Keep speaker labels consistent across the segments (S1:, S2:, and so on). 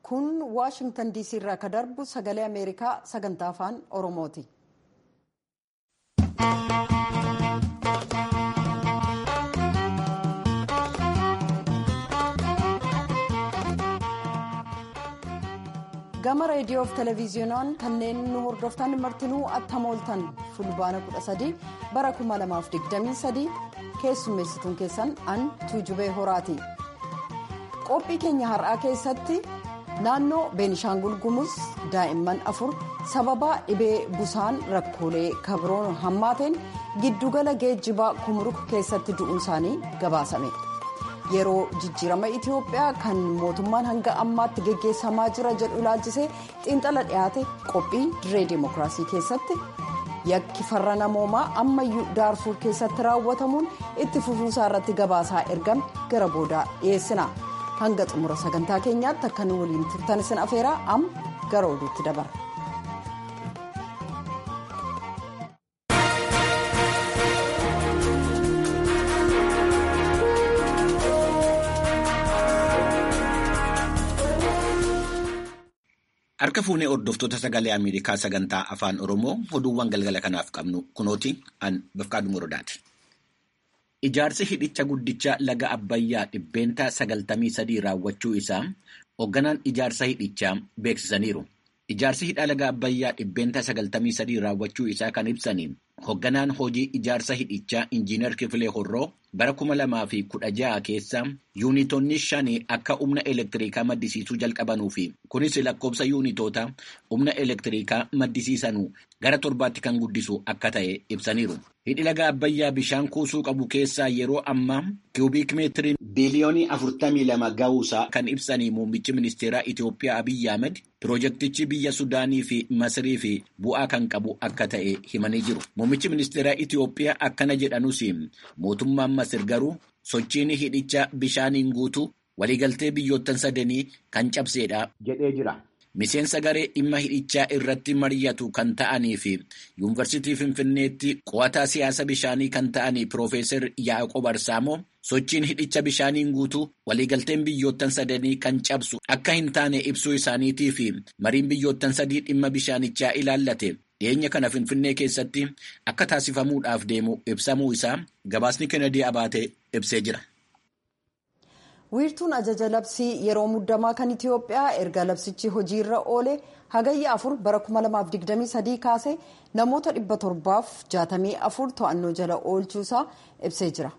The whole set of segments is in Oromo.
S1: kun waashingtan diisii irraa ka darbu sagalee ameerikaa sagantaa afaan oromooti. gama reediyoo fi televezyiinoon kanneen nu hordoftan martinuu attamooltan fulbaana 13 bara 2023 keessummeessituun keessan an tuujubee horaati. qophii keenya har'aa keessatti naannoo beenishaangul gumuz daa'imman afur sababa dhibee busaan rakkoolee kabroon hammaateen giddugala geejjibaa kumruk keessatti du'uun isaanii gabaasame yeroo jijjiirama itiyoophiyaa kan mootummaan hanga ammaatti geggeessamaa jira jedhu ilaalchisee xiinxala dhiyaate qophii diree dimookiraasii keessatti yakki farra namoomaa ammayyuu daarfuur keessatti raawwatamuun itti fufuusaa irratti gabaasaa ergame gara boodaa dhiyeessina. hanga xumura sagantaa keenyaatti akka nu waliin turtan isin afeeraa amma gara oduutti dabarra.
S2: Harka fuunee hordoftoota sagalee Ameerikaa sagantaa afaan Oromoo oduuwwan galgala kanaaf qabnu kunooti an Bafqaaduu Morodaati. Ijaarsi hidhicha guddicha laga Abbayyaa dhibbeentaa sagaltamii sadii raawwachuu isaa hoogganaan ijaarsa hidhichaa beeksisaniiru. Ijaarsi hidha laga Abbayyaa dhibbeentaa sagaltamii sadii raawwachuu isaa kan ibsaniin hoogganaan hojii ijaarsa hidhichaa Injiinar Kifilee Horroo bara kuma lamaa fi kudha ja'a keessa yuunitoonni shanii akka humna elektiriikaa maddisiisuu jalqabanuu fi kunis lakkoofsa yuunitoota humna elektiriikaa maddisiisanuu gara torbaatti kan guddisu akka ta'e ibsaniiru. Hidhi laga Abbayyaa bishaan kuusuu qabu keessaa yeroo ammaa kiubiik meetiriin biiliyoonii afurtamii lama ga'uusaa kan ibsanii muummichi ministeeraa Itiyoophiyaa Abiyyi Ahmed piroojeektichi biyya Sudaanii fi Masirii fi bu'aa kan qabu akka ta'e himanii jiru. Muummichi ministeeraa Itiyoophiyaa akkana jedhanus mootummaan Masir garuu sochiin hidhicha bishaaniin guutuu waliigaltee biyyoottan sadanii kan cabseedha jedhee jira. Miseensa garee dhimma hidhichaa irratti mari'atu kan ta'anii fi yuunivarsiitii Finfinneetti qo'ataa siyaasa bishaanii kan ta'anii Piroofeesar Yaaqoob Arsaamoo sochiin hidhicha bishaaniin guutuu waliigalteen biyyoottan sadanii kan cabsu akka hin taane ibsuu isaaniitii fi mariin biyyoottan sadii dhimma bishaanichaa ilaallate dhiyeenya kana Finfinnee keessatti akka taasifamuudhaaf deemu ibsamuu isaa gabaasni Kennedy Abaatee ibsee jira.
S1: wiirtuun ajaja labsii yeroo muddamaa kan itiyoophiyaa erga labsichi hojiirra oole hagayya afur bara 2023 kaasee namoota 764 to'annoo jala oolchuusaa ibsee jira.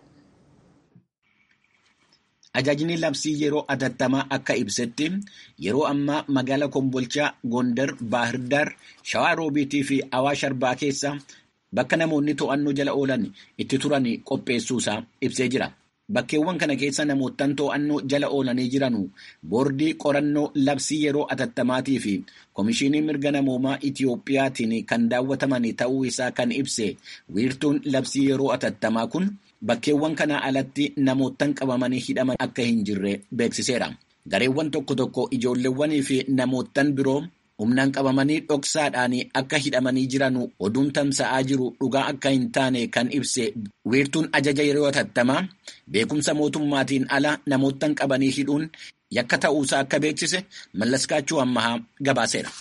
S2: Ajajni labsii yeroo atattamaa akka ibsetti yeroo ammaa magaala Kombolchaa, Gondar, Baahirdaar, Shawaa Roobiitii fi Awaash Arbaa keessa bakka namoonni to'annoo jala oolan itti turan qopheessuusaa ibsee jira. Bakkeewwan kana keessa namoottan to'annoo jala oolanii jiranu boordii qorannoo labsii yeroo atattamaatii fi Komishinii mirga namoomaa Itiyoophiyaatiin kan daawwataman ta'uu isaa kan ibse wiirtuun labsii yeroo atattamaa kun bakkeewwan kana alatti namoottan qabamanii hidhaman akka hin jirre beeksiseera. Gareewwan tokko tokko ijoolleewwanii fi namoottan biroo humnaan qabamanii dhoksaadhaan akka hidhamanii jiran oduun tamsa'aa jiru dhugaa akka hin taane kan ibse wiirtuun ajaja yeroo atattamaa beekumsa mootummaatiin ala namoottan qabanii hidhuun yakka ta'uusaa akka beeksise mallaskaachuu ammahaa gabaaseera.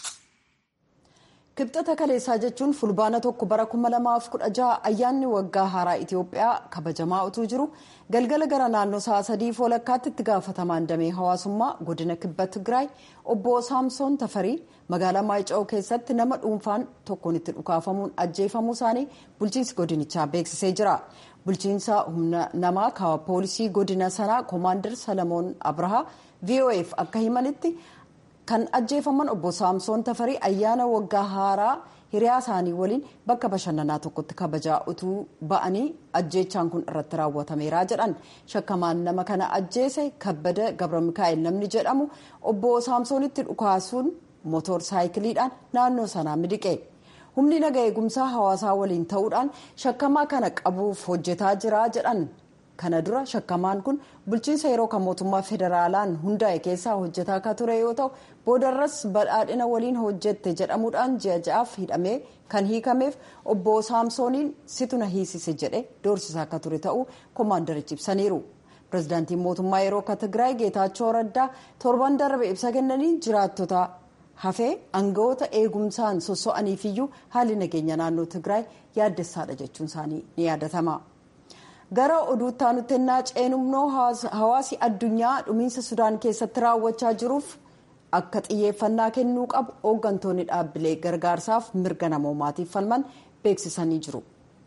S1: kibxata kaleessaa jechuun fulbaana tokko bara 2016 ayyaanni waggaa haaraa itiyoophiyaa kabajamaa utuu jiru galgala gara naannoo sa'a sadii walakkaatti itti gaafatamaan damee hawaasummaa godina kibba tigraay obbo saamsoon tafarii magaalaa maayica'oo keessatti nama dhuunfaan tokkoon itti dhukaafamuun ajjeefamuu isaanii bulchiinsi godinichaa beeksisee jira bulchiinsa humna namaa kaawwa poolisii godina sanaa koomaandar salamoon abrahaa vof akka himanitti kan ajjeefaman obbo saamsoon tafarii ayyaana waggaa haaraa hiriyaa isaanii waliin bakka bashannanaa tokkotti kabajaa utuu ba'anii ajjeechaan kun irratti raawwatameera jedhan shakkamaan nama kana ajjeese kabbada gabra mikaa'el namni jedhamu obbo saamsoonitti dhukaasuun motor saayikiliidhaan naannoo sanaa miliqe humni naga eegumsaa hawaasaa waliin ta'uudhaan shakkamaa kana qabuuf hojjetaa jira jedhan kana dura shakkamaan kun bulchiinsa yeroo kan mootummaa federaalaan hundaa'e keessaa hojjetaa akka ture yoo ta'u boodarras badhaadhina waliin hojjette jedhamuudhaan ji'a ja'aaf hidhamee kan hiikameef obbo saamsooniin situ na hiisise jedhe doorsisaa akka ture ta'uu koomaandarichi ibsaniiru pirezidaantiin mootummaa yeroo akka tigraay geetaachoo raddaa torban darbe ibsa kennanii jiraattota hafee aangawoota eegumsaan sosso'aniifiyyuu haalli nageenya naannoo tigraay yaaddessaadha jechuun isaanii ni yaadatama. gara oduutti aanutti ennaa ceenumnoo hawaasi addunyaa dhumiinsa sudaan keessatti raawwachaa jiruuf akka xiyyeeffannaa kennuu qabu hooggantoonni dhaabbilee gargaarsaaf mirga namoomaatiif falman beeksisanii jiru.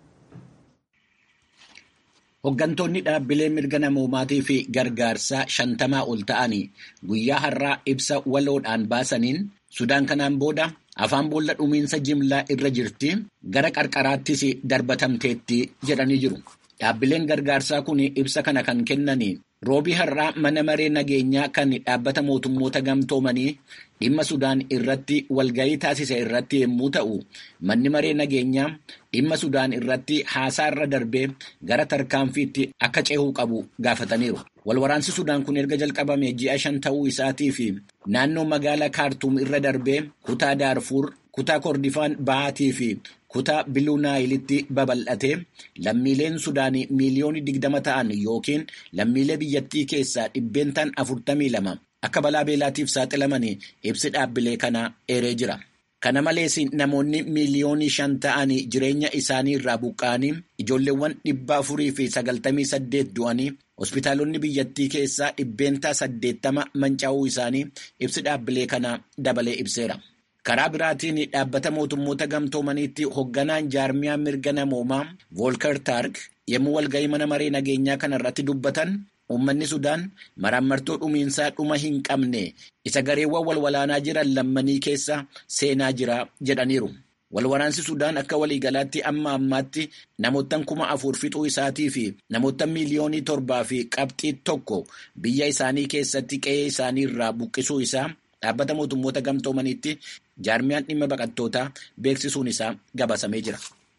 S2: Hooggantoonni dhaabbilee mirga namoomaatii fi gargaarsaa shantamaa ol ta'anii guyyaa har'aa ibsa waloodhaan baasaniin Sudaan kanaan booda afaan boolla dhumiinsa jimlaa irra jirti gara qarqaraattis darbatamteetti jedhanii jiru. Dhaabbileen gargaarsaa kun ibsa kana kan kennanii roobii har'aa mana maree nageenyaa kan dhaabbata mootummoota gamtoomanii dhimma Sudaan irratti walgahii taasise irratti yommuu ta'u, manni maree nageenyaa dhimma Sudaan irratti haasaa irra darbee gara tarkaanfiitti akka ceehuu qabu gaafataniiru. Walwaraansi Sudaan kun erga jalqabame ji'a shan ta'uu isaatii fi naannoo magaalaa Kaartuum irra darbee kutaa Daarfuur, kutaa Kordifaan Bahaatii fi kutaa Biluu Naayilitti babal'atee lammiileen Sudaanii miiliyoonii digdama ta'an yookiin lammiilee biyyattii keessaa dhibbeentaan afurtamii lama akka balaa beelaatiif saaxilaman ibsi dhaabbilee kana eeree jira. Kana malees namoonni miiliyoonii shan ta'anii jireenya isaanii irraa buqqa'anii ijoolleewwan dhibba afurii fi sagaltamii saddeet du'anii hospitaalonni biyyattii keessaa dhibbeentaa saddeettama manca'uu isaanii ibsi dhaabbilee kana dabalee ibseera. Karaa biraatiin dhaabbata mootummoota gamtoomaniitti hoogganaan jaarmiyaa mirga namoomaa Voolkar Taark yommuu walgahii mana maree nageenyaa kana irratti dubbatan uummanni Sudaan maraamartoo dhumiinsaa dhuma hin qabne isa gareewwan walwalaanaa jiran lammanii keessa seenaa jira jedhaniiru. Walwaraansi Sudaan akka waliigalaatti amma ammaatti namoottan kuma afur fixuu isaatii fi namoota miiliyoonii torbaa fi qabxii tokko biyya isaanii keessatti qe'ee isaanii irraa buqqisuu isaa dhaabbata mootummoota gamtoomaniitti jaarmiyaan dhimma baqattootaa beeksisuun isaa gabaasamee jira.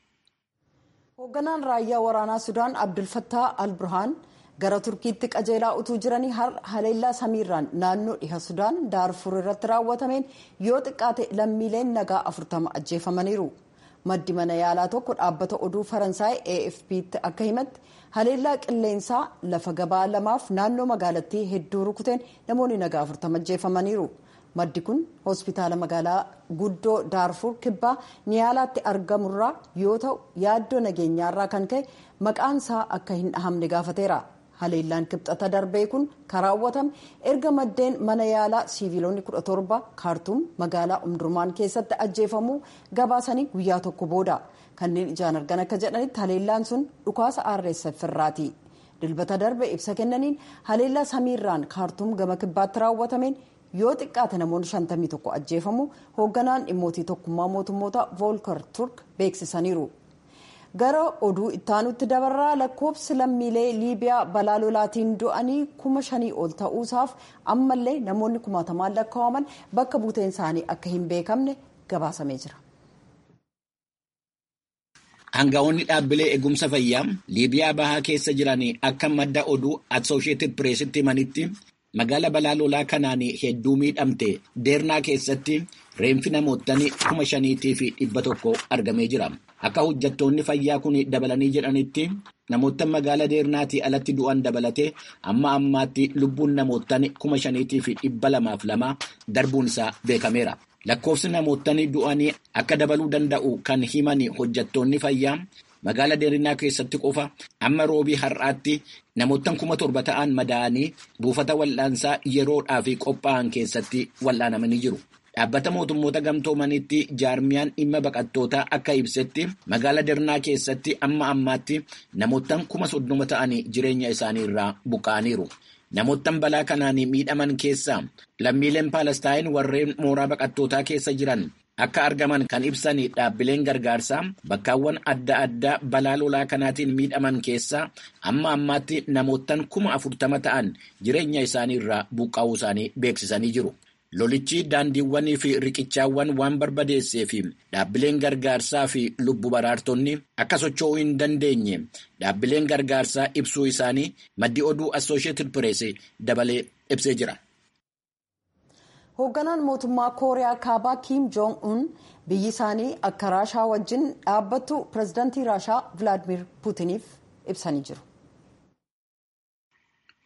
S1: Hoogganaan raayyaa waraanaa Sudaan Abdulfattaa Al-Burhaan gara Turkiitti qajeelaa utuu jiranii haleellaa samiirraan naannoo dhiha Sudaan Daarfur irratti raawwatameen yoo xiqqaate lammiileen nagaa afurtama ajjeefamaniiru. Maddi mana yaalaa tokko dhaabbata oduu Faransaay AFP'tti akka himatti haleellaa qilleensaa lafa gabaa lamaaf naannoo magaalattii hedduu rukuteen namoonni nagaa afurtama ajjeefamaniiru. Maddi kun hospitaala magaalaa guddoo Daarfur kibbaa niyaalaatti argamurraa yoo ta'u yaaddoo nageenyaarraa kan ka'e maqaan isaa akka hin dhahamne gaafateera. Haleellaan kibxata darbee kun kan raawwatame erga maddeen mana yaalaa siiviilonni kudha torba kaartuum magaalaa umdurmaan keessatti ajjeefamuu gabaasanii guyyaa tokko booda kanneen ijaan argan akka jedhanitti haleellaan sun dhukaasa RSF irraati. Dilbata darbe ibsa kennaniin haleellaa samiirraan kaartuum gama kibbaatti raawwatameen yoo xiqqaate namoonni 51 ajjeefamu hoogganaan dhimmootii tokkummaa mootummoota voolkar turk beeksisaniiru. gara oduu ittaanutti dabarraa lakkoofsi lammiilee liibiyaa balaa lolaatiin du'anii kuma shanii ol ta'uusaaf ammallee namoonni kumaatamaan lakkaa'aman bakka buuteen isaanii akka hin beekamne gabaasamee jira.
S2: Aangaa'onni dhaabbilee eegumsa fayyaa liibiyaa bahaa keessa jiran akka madda oduu Associated Pressitti himanitti magaala balaa lolaa kanaan hedduu miidhamte deernaa keessatti reenfi namootni kuma shaniitii fi dhibba tokko argamee jira. Akka hojjettoonni fayyaa kun dabalanii jedhanitti namoota magaala deernaatii alatti du'an dabalatee amma ammaatti lubbuun namootni kuma shaniitii fi dhibba lamaaf lama darbuun isaa beekameera. Lakkoofsi namootni du'anii akka dabaluu danda'u kan himan hojjettoonni fayyaa magaala deernaa keessatti qofa amma roobii har'aatti namoottan kuma torba ta'an madaa'anii buufata wal'aansaa yeroodhaaf qophaa'an keessatti wal'aanamanii jiru. Dhaabbata mootummoota gamtoomanitti jaarmiyaan dhimma baqattootaa akka ibsetti magaala Deernaa keessatti amma ammaatti namoottan kuma soddoma ta'anii jireenya isaanii irraa buqqa'aniiru. Namoottan balaa kanaan miidhaman keessaa lammiileen Paalestaayin warreen mooraa baqattootaa keessa jiran akka argaman kan ibsan dhaabbileen gargaarsaa bakkaawwan adda addaa balaa lolaa kanaatiin miidhaman keessaa amma ammaatti namoottan kuma afurtama ta'an jireenya isaanii irraa buqqa'uu isaanii beeksisanii jiru. Lolichi daandiiwwanii fi riqichaawwan waan barbadeessee fi dhaabbileen gargaarsaa fi lubbu baraartonni akka socho'uu hin dandeenye dhaabbileen gargaarsaa ibsuu isaanii maddi oduu Associated Press dabalee ibsee jira.
S1: Hoogganaan mootummaa Kooriyaa Kaabaa Kiim Joong Un biyyi isaanii akka Raashaa wajjin dhaabbattu pirezidaantii Raashaa Vilaadimir Puutiniif ibsanii jiru.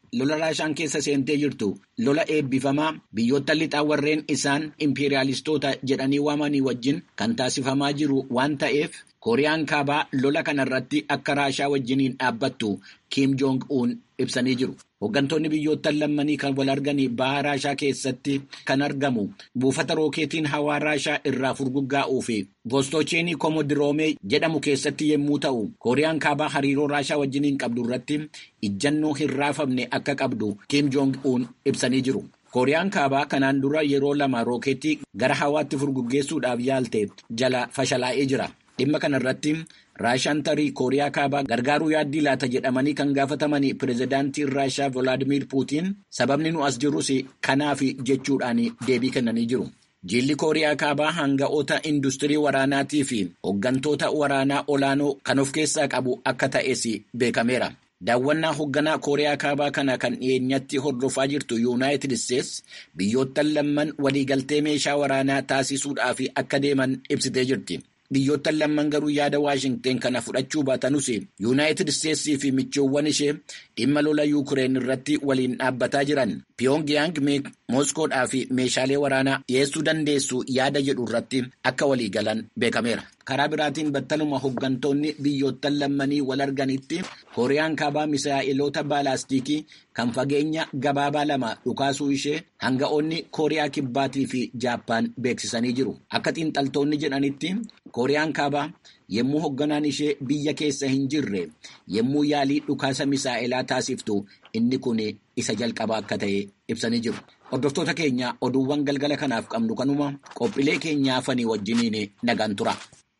S2: lola raashaan keessa seentee jirtu lola eebbifamaa biyyoota lixaa warreen isaan impeeriyaalistoota jedhanii waamanii wajjin kan taasifamaa jiru waan ta'eef kooriyaan kaabaa lola kanarratti akka raashaa wajjiniin dhaabbattu kiim joong uun ibsanii jiru. Hooggantoonni biyyoota lammanii kan wal arganii baha raashaa keessatti kan argamu buufata rookeetiin hawaa raashaa irraa furguggaa'uu fi voostoocheenii koomodiroomee jedhamu keessatti yommuu ta'u kooriyaan kaabaa hariiroo raashaa wajjiniin qabdu irratti ijjannoo hin raafamne akka qabdu kiim joong uun ibsanii jiru. kooriyaan kaabaa kanaan dura yeroo lama rookeetii gara hawaatti furguggeessuudhaaf yaalte jala fashalaa'ee jira. Dhimma kanarratti raashaan tarii kooriyaa kaabaa gargaaruu yaaddii laata jedhamanii kan gaafatamanii pireezidaantiin raashaa Volaadimiir Puutiin sababni nu as jirrus kanaaf jechuudhaan deebii kennanii jiru. Jilli kooriyaa kaabaa hanga'oota industirii waraanaatii fi hooggantoota waraanaa olaanoo kan of keessaa qabu akka ta'es beekameera. Daawwannaa hoogganaa kooriyaa kaabaa kana kan dhiyeenyatti hordofaa jirtu yuunaayitid isteetsi biyyoottan lamman waliigaltee meeshaa waraanaa taasisuudhaaf akka deeman ibsitee jirti. Biyyoottan lamman garuu yaada Waashingteen kana fudhachuu baatanus yuunaayitid isteetsii fi michoowwan ishee dhimma lola yuukireen irratti waliin dhaabbataa jiran Piyongiyaang Mooskoodhaa fi meeshaalee waraanaa dhiyeessuu dandeessu yaada jedhu irratti akka walii galan beekameera. Karaa biraatiin battaluma hooggantoonni biyyoottan lammanii wal arganitti kooriyaan kaabaa misaa'iloota baalaastikii kan fageenya gabaabaa lama dhukaasuu ishee hanga'oonni kooriyaa kibbaatii fi jaappaan beeksisanii jiru. Akka xiinxaltoonni jedhanitti kooriyaan kaabaa yommuu hoogganaan ishee biyya keessa hin jirre yommuu yaalii dhukaasa misaa'ilaa taasiftu inni kun isa jalqabaa akka ta'e ibsanii jiru. Hordoftoota keenya oduuwwan galgala kanaaf qabnu kanuma qophiilee keenya hafanii wajjiniin nagaan tura.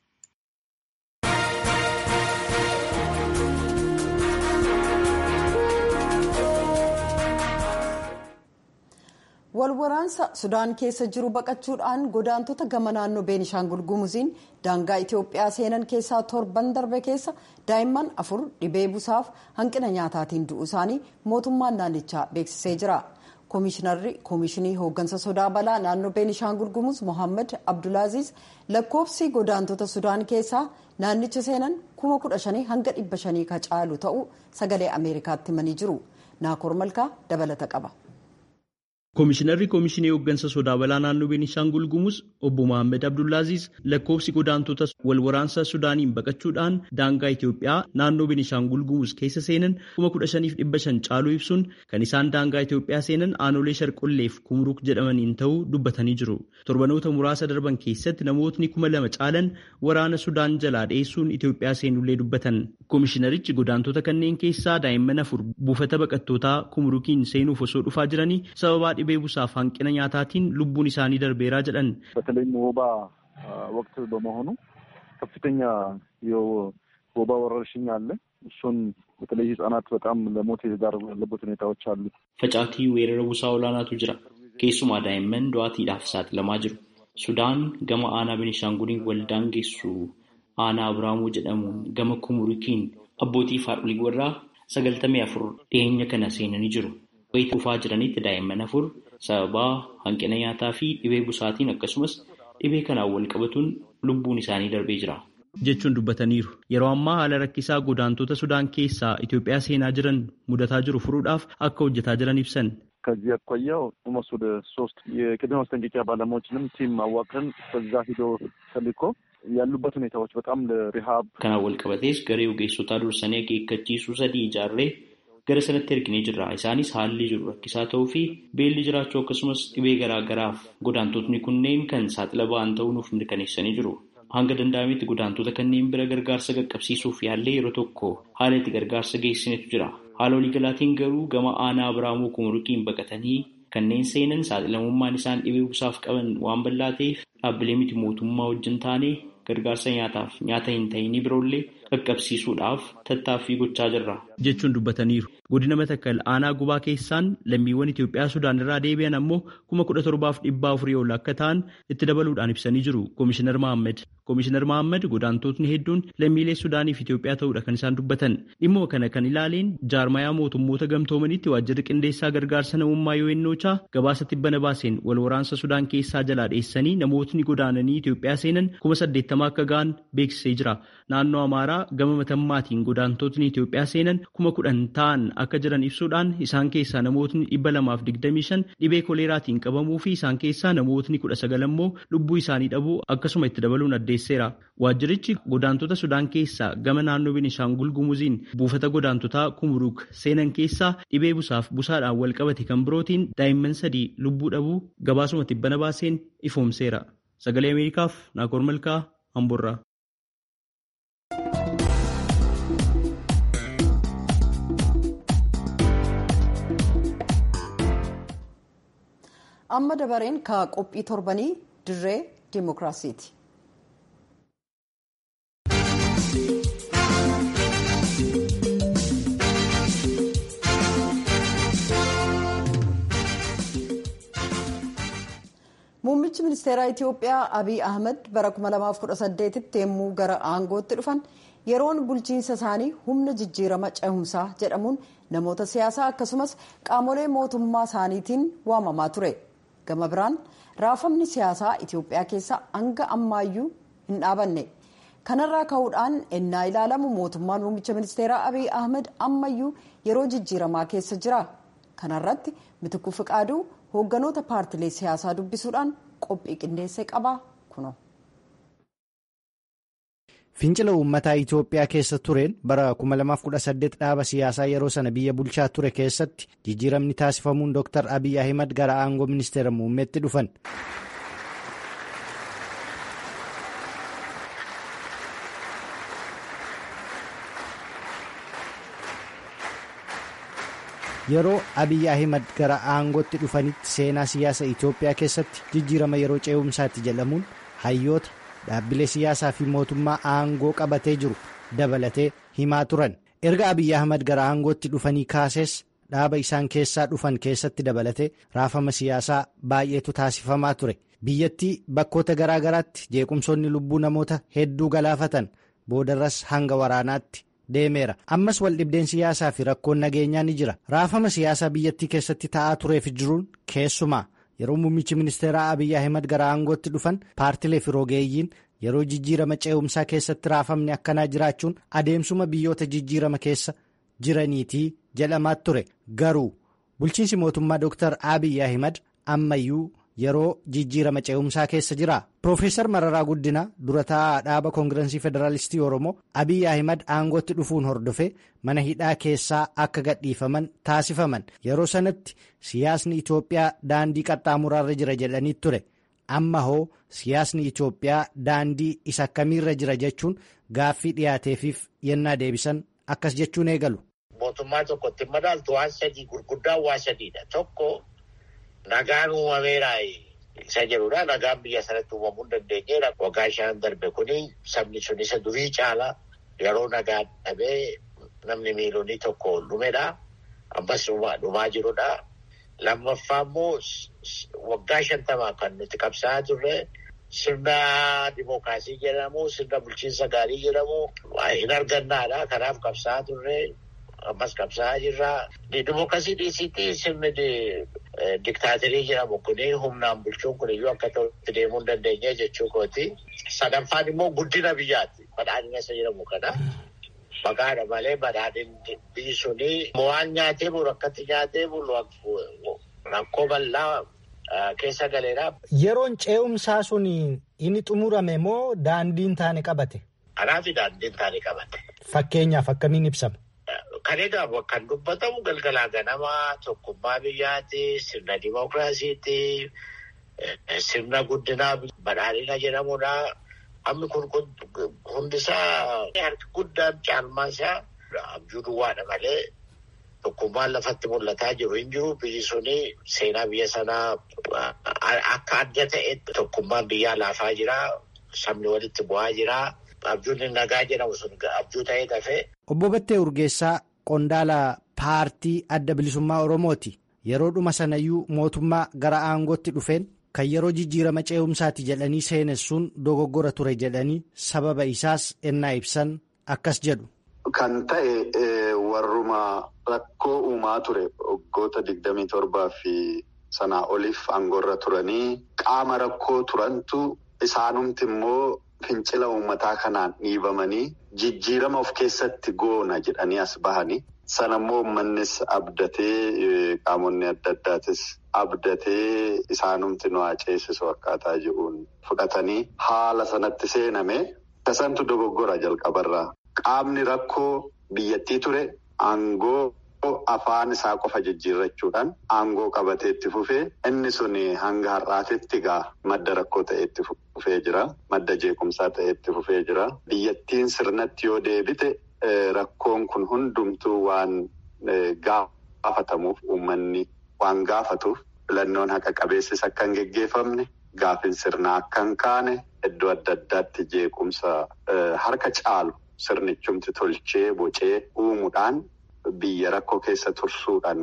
S1: walwaraansa sudaan keessa jiru baqachuudhaan godaantota gama naannoo beenishaangul gumuziin daangaa itiyoophiyaa seenan keessaa torban darbe keessa daa'imman afur dhibee busaaf hanqina nyaataatiin du'uu isaanii mootummaan naannichaa beeksisee jira koomishinarri koomishinii hooggansa sodaa balaa naannoo beenishaangul gumuz mohaammed abdulaaziz lakkoofsi godaantota sudaan keessaa naannicha seenan kuma kudha shanii hanga dhibba shanii ka caalu ta'uu sagalee ameerikaatti himanii jiru naakoor malkaa dabalata qaba.
S3: Koomishinarri Koomishinii Hooggansa Sodaa Balaa Naannoo Beenishaangul Gumuz Obbo Mohaammed Abdullaaziz lakkoofsi godaantota wal waraansa Sudaaniin baqachuudhaan daangaa Itoophiyaa naannoo Beenishaangul Gumuz keessa seenan kuma kudha shaniif dhibba shan caaluu ibsuun kan isaan daangaa Itoophiyaa seenan aanolee sharqolleef kumruuk jedhamaniin ta'uu dubbatanii jiru. Torbanoota muraasa darban keessatti namootni kuma lama caalan waraana Sudaan jalaa dheessuun Itoophiyaa seenullee dubbatan. Koomishinarichi godaantota kanneen keessaa daa'imman afur buufata baqattootaa kumruukiin seenuuf osoo dhufaa jiranii sababaa dhibee busaaf hanqina nyaataatiin lubbuun isaanii darbeeraa jedhan
S4: በተለይም ወባ ወቅት በመሆኑ ከፍተኛ የወባ ወረርሽኝ አለ። እሱን በተለይ ህጻናት በጣም ለሞት የተዳረጉ ያለበት ሁኔታዎች አሉ።
S3: facaatii weerara busaa olaanaatu jira keessumaa daa'imman du'aatiidhaaf saaxilamaa jiru sudaan gama aanaa benishaanguliin waldaan geessu aanaa abiraamuu jedhamuun gama kumurikiin abbootii haadholii warraa sagaltamii afur dhiyeenya kana seenanii jiru wayita dhufaa jiranitti daa'imman afur sababaa hanqina nyaataa fi dhibee busaatiin akkasumas dhibee kanaan wal qabatuun lubbuun isaanii darbee jira. jechuun dubbataniiru. Yeroo ammaa haala rakkisaa godaantota Sudaan keessaa Itoophiyaa seenaa jiran mudataa jiru furuudhaaf akka hojjetaa jiran ibsan.
S4: ከዚህ አኳያው ኦልሞስት ወደ ሶስት የቅድመ ማስጠንቀቂያ ባለሙያዎችንም ቲም አዋቅረን በዛ ሂዶ ተልኮ ያሉበት ሁኔታዎች በጣም ለሪሃብ
S3: Kanaan wal qabatees garee ogeessotaa dursanii akeekkachiisuu sadii ijaarree gara sanatti erginee jirra. Isaanis haalli jiru rakkisaa ta'uu fi beelli jiraachuu akkasumas dhibee garaa garaaf godaantotni kunneen kan saaxila ba'an ta'uu nuuf mirkaneessanii jiru. Hanga danda'ametti godaantota kanneen bira gargaarsa qaqqabsiisuuf yaallee yeroo tokko haala itti gargaarsa geessinetu jira. Haala waliigalaatiin garuu gama aanaa Abiraamuu Kumurikiin baqatanii kanneen seenan saaxilamummaan isaan dhibee busaaf qaban waan bal'aa ta'eef dhaabbilee miti mootummaa wajjin taanee gargaarsa nyaataaf nyaata hin ta'inii biroollee qaqqabsiisuudhaaf tattaaffii gochaa jirra. Jechuun dubbataniiru. Godina Matakkal aanaa gubaa keessaan lammiiwwan Itoophiyaa Sudaan irraa deebi'an ammoo kuma kudha torbaaf dhibbaa afurii ol akka ta'an itti dabaluudhaan ibsanii jiru. Koomishinar Mahammed. Komishinar Mohaammed godaantotni hedduun lammiilee Sudaanii fi Itoophiyaa ta'uudha kan isaan dubbatan. Dhimma kana kan ilaaleen jaarmayaa mootummoota gamtoomanitti waajjirri qindeessaa gargaarsa namummaa UNOChaa gabaasa tibbana baaseen wal waraansa Sudaan keessaa jalaa dheessanii namootni godaananii Itoophiyaa seenan kuma saddeettama akka ga'an beeksisee jira. Naannoo Amaaraa gama matammaatiin godaantotni Itoophiyaa seenan kuma kudhan ta'an akka jiran ibsuudhaan isaan keessaa namootni dhibba lamaaf digdamii shan dhibee koleeraatiin qabamuu fi isaan keessaa namootni kudha sagal ammoo lubbuu isaanii dhabuu akkasuma itti dabaluun addeesseera. Waajjirichi godaantota Sudaan keessaa gama naannoo Beenishaangul Gumuziin buufata godaantotaa Kumruuk seenan keessaa dhibee busaaf busaadhaan wal qabate kan birootiin daa'imman sadii lubbuu dhabuu gabaasuma tibbana baaseen ifoomseera. Sagalee Ameerikaaf Naakoor Malkaa Amborraa.
S1: amma dabareen ka qophii torbanii dirree dimookiraasiiti. muummichi ministeeraa itiyoophiyaa abiy ahmed bara 2018tti yommuu gara aangootti dhufan yeroon bulchiinsa isaanii humna jijjiirama cehumsaa jedhamuun namoota siyaasaa akkasumas qaamolee mootummaa isaaniitiin waamamaa ture. gama biraan raafamni siyaasaa itiyoophiyaa keessa hanga ammaayyuu hin dhaabanne kanarraa ka'uudhaan ennaa ilaalamu mootummaan muummicha ministeeraa abiy ahmed ammayyuu yeroo jijjiiramaa keessa jira kanarratti mitikuu fiqaaduu hoogganoota paartilee siyaasaa dubbisuudhaan qophii qindeessee qaba kuno.
S5: Fincila uummataa Itoophiyaa keessa tureen bara 2018 dhaaba siyaasaa yeroo sana biyya bulchaa ture keessatti jijjiiramni taasifamuun Dr. Abiy Ahimad gara aangoo ministeera muummeetti dhufan. Yeroo Abiy Ahimad gara aangootti dhufanitti seenaa siyaasa Itoophiyaa keessatti jijjiirama yeroo ce'umsaatti jedhamuun hayyoota. dhaabbilee siyaasaa fi mootummaa aangoo qabatee jiru dabalatee himaa turan erga abiy ahmad gara aangootti dhufanii kaasees dhaaba isaan keessaa dhufan keessatti dabalatee raafama siyaasaa baay'eetu taasifamaa ture biyyattii bakkoota garaa garaatti jeequmsoonni lubbuu namoota hedduu galaafatan boodarras hanga waraanaatti deemeera ammas waldhibdeen siyaasaa fi rakkoon nageenyaa ni jira raafama siyaasaa biyyattii keessatti ta'aa tureef jiruun keessumaa. yeroo muummichi ministeeraa abiy ahimad gara aangootti dhufan paartilee fi rogeeyyiin yeroo jijjiirama ce'umsaa keessatti raafamni akkanaa jiraachuun adeemsuma biyyoota jijjiirama keessa jiraniitii jedhamaa ture garuu bulchiinsi mootummaa dr abiy ahimad ammayyuu yeroo jijjiirama ce'umsaa keessa jira Profeesar Mararaa Guddinaa dura taa'aa dhaaba koongirensii federaalistii Oromoo Abiy Ahimad aangootti dhufuun hordofe mana hidhaa keessaa akka gadhiifaman taasifaman yeroo sanatti siyaasni Itoophiyaa daandii qaxxaamuraarra jira jedhanii ture amma hoo siyaasni Itoophiyaa daandii isa akkamiirra jira jechuun gaaffii dhiyaateefiif yennaa deebisan akkas jechuun eegalu.
S6: Mootummaa tokkotti madaaltu waan sadii gurguddaa waa sadiidha tokko nagaan uumameeraa. isa jedhudha nagaan biyya sanatti uumamuu hin dandeenyeedha waggaa shan darbe kuni sabni sun isa durii caala yeroo nagaa dhabee namni miilonii tokko dhumedha ammas dhumaa jirudha lammaffaa immoo waggaa shantamaa kan nuti qabsaa'aa turre sirna dimookiraasii jedhamu sirna bulchiinsa gaarii jedhamu hin argannaadha kanaaf qabsaa'aa turre ammas qabsaa'aa jirra dimookiraasii dhiisiitii sirni diktaaterii jedhamu kuni humnaan bulchuun kun iyyuu akka ta'utti deemuu hin dandeenye jechuu kooti. Sadaffaan immoo guddina biyyaati. Badhaadhina isa jedhamu kana. Maqaadha malee badhaadhinni biyyi suni waan nyaatee bulu akkatti nyaatee bulu rakkoo bal'aa keessa galeera.
S5: Yeroon ce'umsaa sun inni xumurame moo daandiin taane qabate?
S6: Kanaaf daandiin taane qabate.
S5: Fakkeenyaaf akkamiin ibsama?
S6: Kan egaa kan dubbatamu galgalaa ganamaa tokkummaa biyyaati, sirna dimookiraasiiti, sirna guddinaa badhaadhina jedhamudha. Hammi kun hundisaa harki guddaan caalmaan isaa abjuu duwwaadha malee tokkummaan lafatti mul'ataa jiru hin jiru. Biyyi suni seenaa biyya sanaa akka adda ta'etti tokkummaan biyyaa laafaa jira. Sabni walitti bu'aa jira. Abjuun nagaa jedhamu sun abjuu ta'ee dafee.
S5: Obbo Battee Urgeessaa qondaala paartii adda bilisummaa Oromooti. Yeroo dhuma sanayyuu mootummaa gara aangootti dhufeen kan yeroo jijjiirama ce'umsaati jedhanii seenessuun dogoggora ture jedhanii sababa isaas ennaa ibsan akkas jedhu.
S7: Kan ta'e warruma rakkoo uumaa ture waggoota digdamii torbaa fi sanaa oliif aangoorra turanii qaama rakkoo turantu isaanumti immoo fincila uummataa kanaan dhiibamanii jijjiirama of keessatti goona jedhanii as bahanii. Sana immoo uummannis abdatee qaamonni adda addaatis abdatee isaanumti nu ceesisu akkaataa jiruun fudhatanii haala sanatti seename tasantu dogoggora jalqabarraa. Qaamni rakkoo biyyattii ture aangoo afaan isaa qofa jijjiirrachuudhaan aangoo qabatee itti fufee inni sun hanga har'aatitti gaa madda rakkoo ta'e itti fufee jira. Madda jeequmsaa ta'e itti fufee jira. Biyyattiin sirnatti yoo deebite. Rakkoon kun hundumtuu waan gaafatamuuf uummanni waan gaafatuuf filannoon haqa qabeessis akka hin geggeeffamne gaafin sirnaa akka hin kaane iddoo adda addaatti jeequmsa harka caalu sirnichumti tolchee bocee uumuudhaan biyya rakkoo keessa tursuudhaan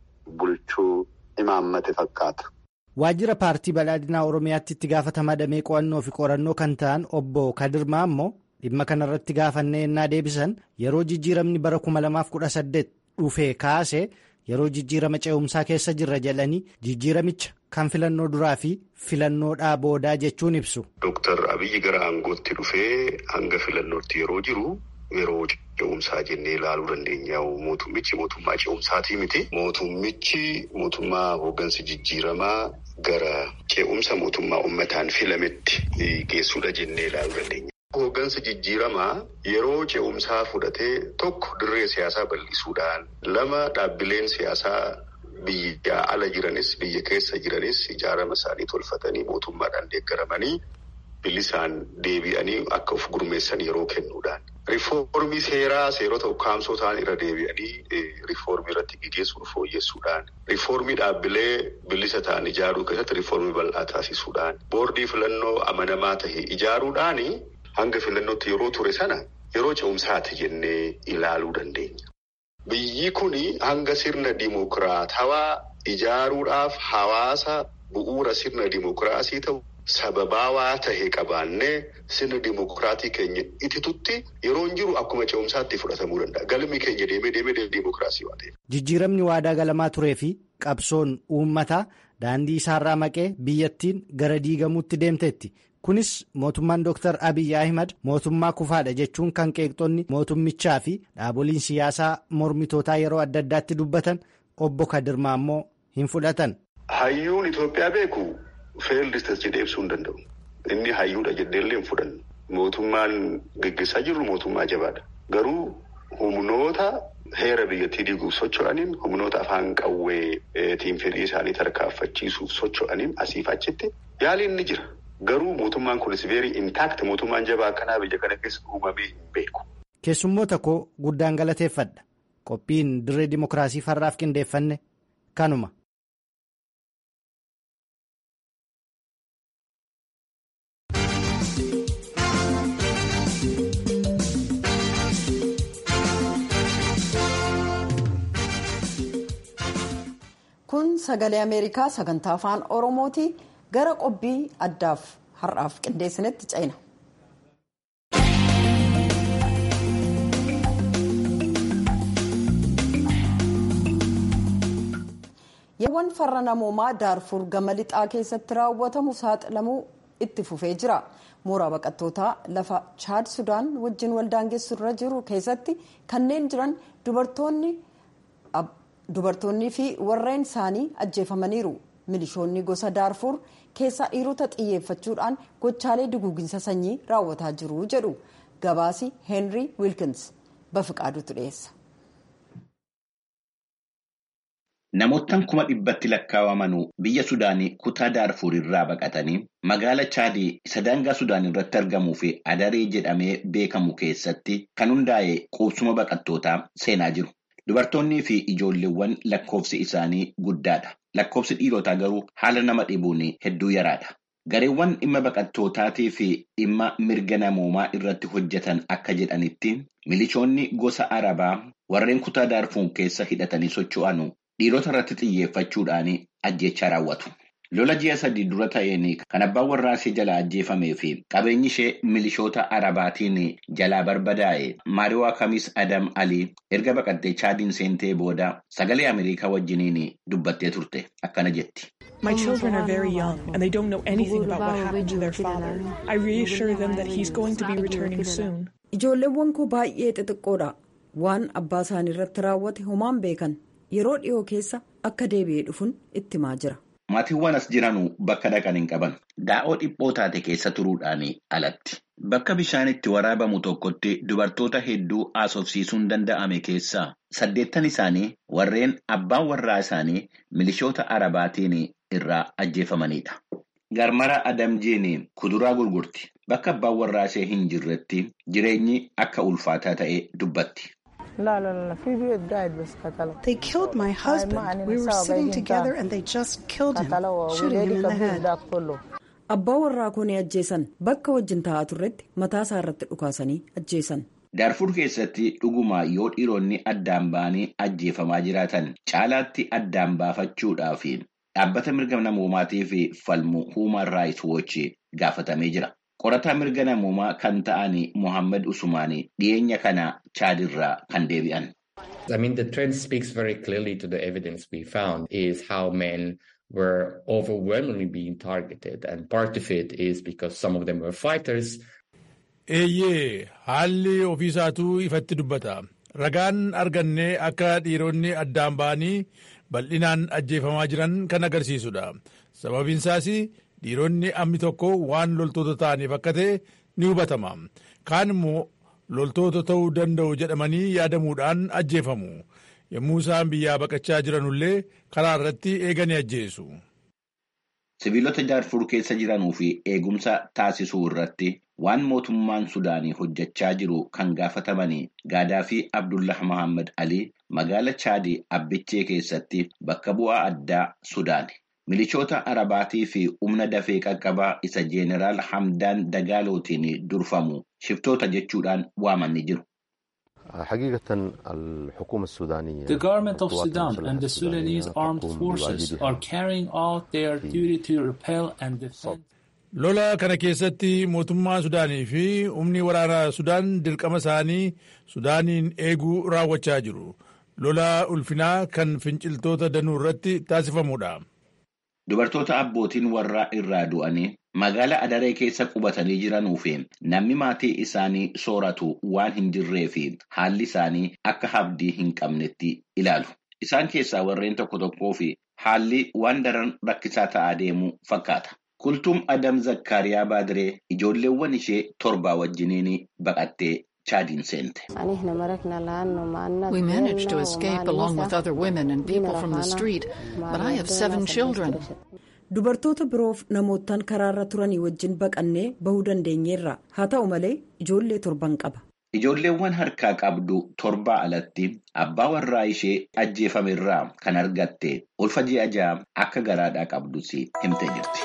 S7: bulchuu imaammate fakkaata.
S5: Waajjira paartii badhaadhinaa Oromiyaatti itti gaafatamaa damee qo'annoo fi qorannoo kan ta'an obbo Kadirmaa immoo. dhimma kanarratti gaafannee ennaa deebisan yeroo jijjiiramni bara 2018 dhufee kaase yeroo jijjiirama ce'umsaa keessa jirra jedhanii jijjiiramicha kan filannoo duraa fi filannoodhaa boodaa jechuun ibsu.
S8: Dooktar Abiyyi gara aangootti dhufee hanga filannootti yeroo jiru yeroo ce'umsaa jennee ilaaluu dandeenya. Mootummichi mootummaa ce'umsaatii miti. Mootummichi mootummaa hooggansa jijjiiramaa gara ce'umsa mootummaa uummataan filametti geessuudha jennee ilaaluu dandeenya. Hooggansa jijjiiramaa yeroo ce'umsaa fudhatee tokko dirree siyaasaa bal'isuudhaan lama dhaabbileen siyaasaa biyya ala jiranis biyya keessa jiranis ijaarama isaanii tolfatanii mootummaadhaan deeggaramanii bilisaan deebi'anii akka of gurmeessan yeroo kennuudhaan. Rifoormii seeraa seerota ukkaamsoo ta'an irra deebi'anii rifoormii irratti gaggeessuun fooyyessuudhaan. Rifoormii dhaabbilee bilisa ta'an ijaaruu keessatti rifoormii bal'aa taasisuudhaan. Boordii filannoo amanamaa tahe ijaaruudhaani. Hanga filannootti yeroo ture sana yeroo ce'umsaati jennee ilaaluu dandeenya. Biyyi kun hanga sirna dimokiraatawaa ijaaruudhaaf hawaasa bu'uura sirna dimokiraasii ta'u sababaawaa tahe qabaannee sirna dimokiraatii keenya ititutti yeroo hin jiru akkuma ce'umsaatti fudhatamuu danda'a. Galmi keenya deemee deemee dimokiraasii waan ta'eef.
S5: Jijjiiramni waadaa galamaa turee fi qabsoon uummataa daandii isaarraa maqee biyyattiin gara diigamuutti deemteetti. Kunis mootummaan Dr. Abiyyi Ahimad mootummaa kufaadha jechuun kan qeeqxonni mootummichaa fi dhaaboliin siyaasaa mormitootaa yeroo adda addaatti dubbatan obbo Kadirmaa immoo hin fudhatan.
S8: Hayyuun Itoophiyaa beeku feellistas jedhee ibsuu hin danda'u. Inni hayyuudha jedheellee hin fudhannu. Mootummaan gaggeessaa jirru mootummaa jabaadha. Garuu humnoota heera biyyattii diiguuf socho'aniin humnoota afaan qawweetiin fedhii isaanii tarkaanfachiisuuf socho'aniin asiif achitti yaaliin ni jira. Garuu mootummaan kunis veerii intaakti mootummaan jabaa akkanaa biyya kana keessa uumamee hin beeku.
S5: Keessummoota koo guddaan galateeffadha. Qophiin dirree dimokiraasii farraaf qindeeffanne kanuma.
S1: Kun sagalee Ameerikaa sagantaa afaan Oromooti. gara qophii addaaf har'aaf qindeessinetti ceena. Yeewwan farra namoomaa daarfur gama lixaa keessatti raawwatamu saaxilamuu itti fufee jira. Mooraa baqattootaa lafa chaad sudaan wajjin waldaangeessu irra jiru keessatti kanneen jiran dubartoonnii fi warreen isaanii ajjeefamaniiru. milishoonni gosa daarfur keessaa dhiirota xiyyeeffachuudhaan gochaalee duguuginsa sanyii raawwataa jiru jedhu gabaasi heenrii wiilkins bafiqaadutu dhiyeessa.
S2: Namoottan kuma dhibbatti lakkaawamanu biyya Sudaanii kutaa Daarfur irraa baqatanii magaala Chaadii isa daangaa Sudaan irratti argamuu fi Adaree jedhamee beekamu keessatti kan hundaa'e qubsuma baqattootaa seenaa jiru. Dubartoonnii fi ijoolleewwan lakkoofsi isaanii guddaadha. Lakkoofsi dhiirotaa garuu haala nama dhibuun hedduu yaraadha. Gareewwan dhimma baqattootaatii fi dhimma mirga namoomaa irratti hojjetan akka jedhanitti milishoonni gosa Arabaa warreen kutaa Daarfuur keessa hidhatanii socho'anu dhiirota irratti xiyyeeffachuudhaan ajjechaa raawwatu. Lola ji'a sadii dura ta'een kan abbaan warraa ishee jalaa ajjeefamee fi qabeenyi ishee milishoota arabaatiin jalaa barbadaa'e maariwaa kamis adam alii erga baqattee chaadiin seentee booda sagalee ameerikaa wajjiniin dubbattee turte akkana jetti.
S9: My children are very young and they don't know anything about what happened to their father. I reassure them that he's going to be returning soon.
S1: Ijoolleewwan koo baay'ee xixiqqoodha. Waan abbaa isaanii irratti raawwate homaan beekan yeroo dhiyoo keessa akka deebi'ee dhufuun itti himaa jira.
S2: Maatiiwwan as jiranuu bakka dhaqan hin qaban. Daa'oo dhiphoo taate keessa turuudhaan alatti. Bakka bishaan itti waraabamu tokkotti dubartoota hedduu haasofsiisuun danda'ame keessaa saddeettan isaanii warreen abbaan warraa isaanii milishoota arabaatiin irraa ajjeefamanidha. Garmara Adamjiin kuduraa gurgurti. Bakka abbaan warraa ishee hin jirretti jireenyi akka ulfaataa ta'e dubbatti.
S10: They killed my husband. We were sitting together and they just killed him, shooting him in the head.
S1: Abbaa warraa koo ni ajjeesan bakka wajjin taa'aa turretti mataa isaa irratti dhukaasanii ajjeesan.
S2: Daarfur keessatti dhuguma yoo dhiironni addaan ba'anii ajjeefamaa jiraatan caalaatti addaan baafachuudhaaf dhaabbata mirga namoomaatiif falmu Human Rights Watch gaafatamee jira. Qorataa mirga namoomaa kan ta'an Mohaammed Usmaanii dhiyeenya kana chaadirraa kan deebi'an.
S11: I mean, the trend speaks very clearly to the evidence we found is how men were overwhelmingly being targeted. And part of it is because some of them were fighters.
S12: Eeyyee haalli ofiisaatuu ifatti dubbata. Ragaan argannee akka dhiironni addaan ba'anii bal'inaan ajjeefamaa jiran kan agarsiisudha. Sababiin isaas dhiironni amni tokko waan loltoota ta'aniif akka ta'e ni hubatama. Kaan immoo loltoota ta'uu danda'u jedhamanii yaadamuudhaan ajjeefamu. Yommuu isaan biyyaa baqachaa jiranullee karaa irratti eeganii ajjeesu.
S2: Sibiilota Daarfur keessa jiranuu fi eegumsa taasisuu irratti waan mootummaan Sudaanii hojjechaa jiru kan gaafatamanii Gaadaa fi Abdullah Mohaammed Alii magaala Chaadii Abbichee keessatti bakka bu'aa addaa Sudaani. Milishoota Arabaatii fi humna dafee qaqqabaa isa Jeeneraal Hamdaan Dagaalootiin durfamu shiftoota jechuudhaan waamanii jiru.
S13: The government of Sudan and the Sudanese armed forces are carrying out their duty to repel and defend.
S12: Lola kana keessatti mootummaa Sudaanii fi humni waraanaa Sudaan dirqama isaanii Sudaaniin eeguu raawwachaa jiru. Lola ulfinaa kan finciltoota danuu irratti taasifamudha.
S2: Dubartoota abbootiin warraa irraa du'anii magaala adaree keessa qubatanii jiranuu fi namni maatii isaanii sooratu waan hin jirree fi haalli isaanii akka abdii hin qabnetti ilaalu. Isaan keessaa warreen tokko tokkoo fi haalli waan daran rakkisaa ta'aa deemu fakkaata. Kultuum Adam Zakkaariyaa Baadiree ijoolleewwan ishee torbaa wajjiniin baqattee chaadiin seente.
S14: We managed to escape along with other women and people from the street, but I have seven children.
S1: Dubartoota biroof namootaan karaarra turanii wajjin baqannee bahuu dandeenyeerra. Haa ta'u malee ijoollee torban qaba.
S2: Ijoolleewwan harkaa qabdu torbaa alatti abbaa warraa ishee ajjeefamerraa kan argatte ulfa ji'a ja'a akka garaadhaa qabdus himtee jirti.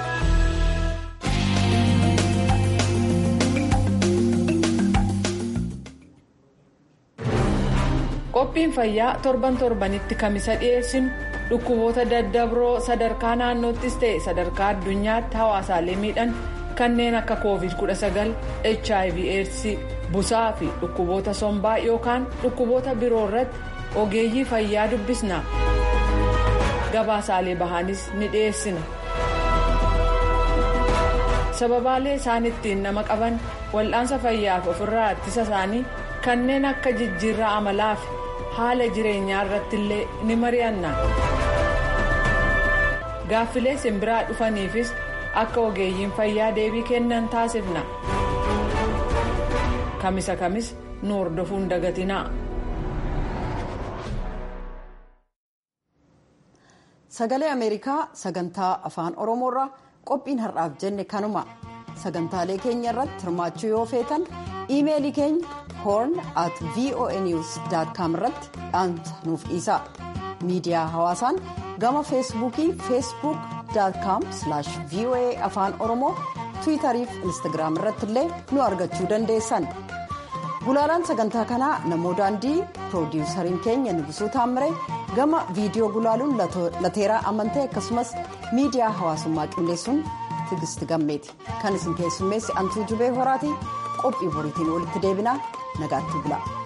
S15: qophiin fayyaa torban torbanitti kamisa dhiyeessinu dhukkuboota daddabroo sadarkaa naannoottis ta'e sadarkaa addunyaatti hawaasaalee miidhan kanneen akka covid 19 hiv aids busaa fi dhukkuboota sombaa yookaan dhukkuboota biroo irratti ogeeyyii fayyaa dubbisna gabaasaalee bahaanis ni dhiyeessina sababaalee isaan ittiin nama qaban wal'aansa fayyaaf ofirraa ittisa isaanii kanneen akka jijjiirraa amalaa fi haala jireenyaa irratti illee ni mari'anna gaaffilee simbiraa dhufaniifis akka ogeeyyiin fayyaa deebii kennan taasifna kamisa kamis nu hordofuun dagatinaa.
S1: sagalee ameerikaa sagantaa afaan oromoorraa qophiin har'aaf jenne kanuma sagantaalee keenya irratti hirmaachuu yoo feetan iimeelii keenya horn at voanews com irratti dhaamsa nuuf dhiisaa miidiyaa hawaasaan gama feesbuukii feesbuuk com voa afaan oromoo tiwitarii fi instagiraam irratti illee nu argachuu dandeessan gulaalaan sagantaa kanaa namoo daandii piroodiwusariin keenya nugusuu taammire gama viidiyoo gulaaluun lateeraa amantee akkasumas miidiyaa hawaasummaa qindeessuun tigisti gammeeti kan isin keessummeessi antuu jubee horaati qophii boriitiin walitti deebinaa nagaatti bula.